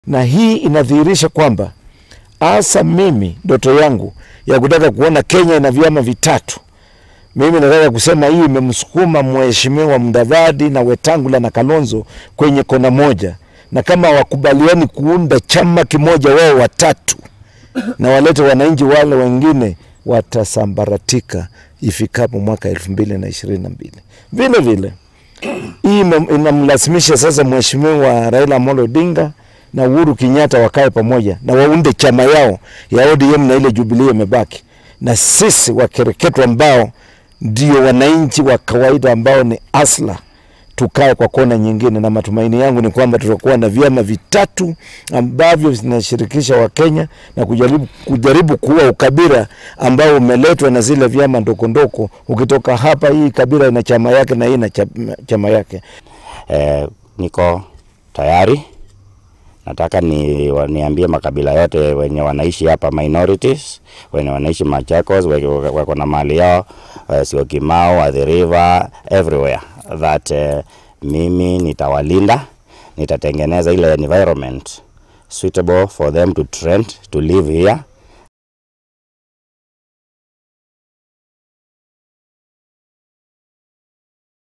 na hii inadhihirisha kwamba hasa mimi ndoto yangu ya kutaka kuona Kenya ina vyama vitatu, mimi nataka kusema hii imemsukuma mheshimiwa Mudavadi na Wetangula na Kalonzo kwenye kona moja, na kama wakubaliani kuunda chama kimoja wao watatu na walete wananchi wale wengine watasambaratika ifikapo mwaka elfu mbili na ishirini na mbili. Vile vile hii inamlazimisha sasa mheshimiwa Raila Amolo Odinga na Uhuru Kenyatta wakae pamoja na waunde chama yao ya ODM na ile Jubilee imebaki, na sisi wakereketwa ambao ndio wananchi wa kawaida ambao ni asla tukae kwa kona nyingine, na matumaini yangu ni kwamba tutakuwa na vyama vitatu ambavyo vinashirikisha Wakenya na kujaribu, kujaribu kuua ukabila ambao umeletwa na zile vyama ndokondoko. Ukitoka hapa, hii kabila ina chama yake na hii ina chama yake. Eh, niko tayari nataka ni niambie makabila yote wenye wanaishi hapa minorities, wenye wanaishi Machakos, wako na mali yao uh, Syokimau, Athi River, everywhere that uh, mimi nitawalinda, nitatengeneza ile environment suitable for them to trend to live here